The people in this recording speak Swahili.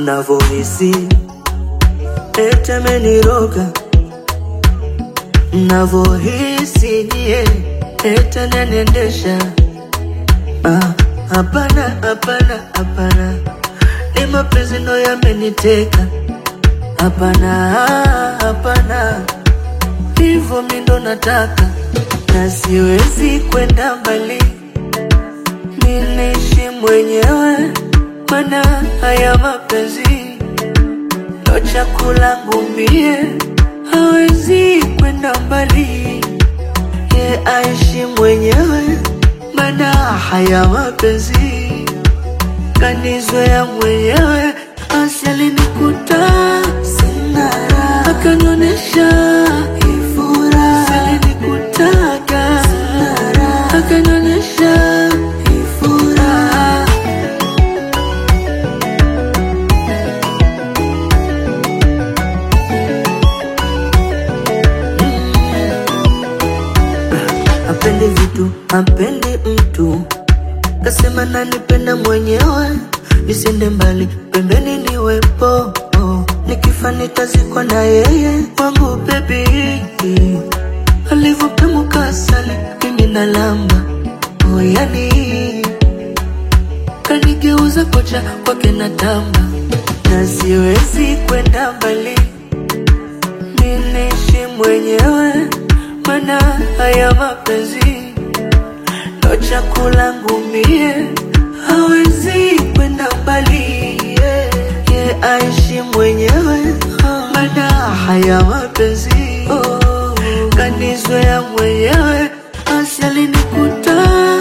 mnavohisi ete ameniroga mnavohisi nyie ete nenendesha Ah, hapana hapana hapana ni mapenzi ndo yameniteka hapana hapana hivyo mi ndo nataka na siwezi kwenda mbali ninishi mwenyewe mana haya mapenzi ndo chakula ngumie hawezi kwenda mbali ye aishi mwenyewe mana haya mapenzi kanizoea mwenyewe asialinikuta sinara akanionyesha ifura alinikutaga sinara akanionyesha ifura apendi vitu apendi mtu kasema nanipenda mwenyewe nisende mbali pembeni niwepo oh. nikifa nitazikwa na yeye wangu bebi alivyopemuka asali mimi na lamba oh, yani kanigeuza kocha kwake na tamba na siwezi kwenda mbali ninishi mwenyewe mana haya mapenzi ndo chakula ngumie hawezi kwenda mbali yeah. ye aishi mwenyewe mana haya mapenzi oh. kanizoea mwenyewe asialinikuta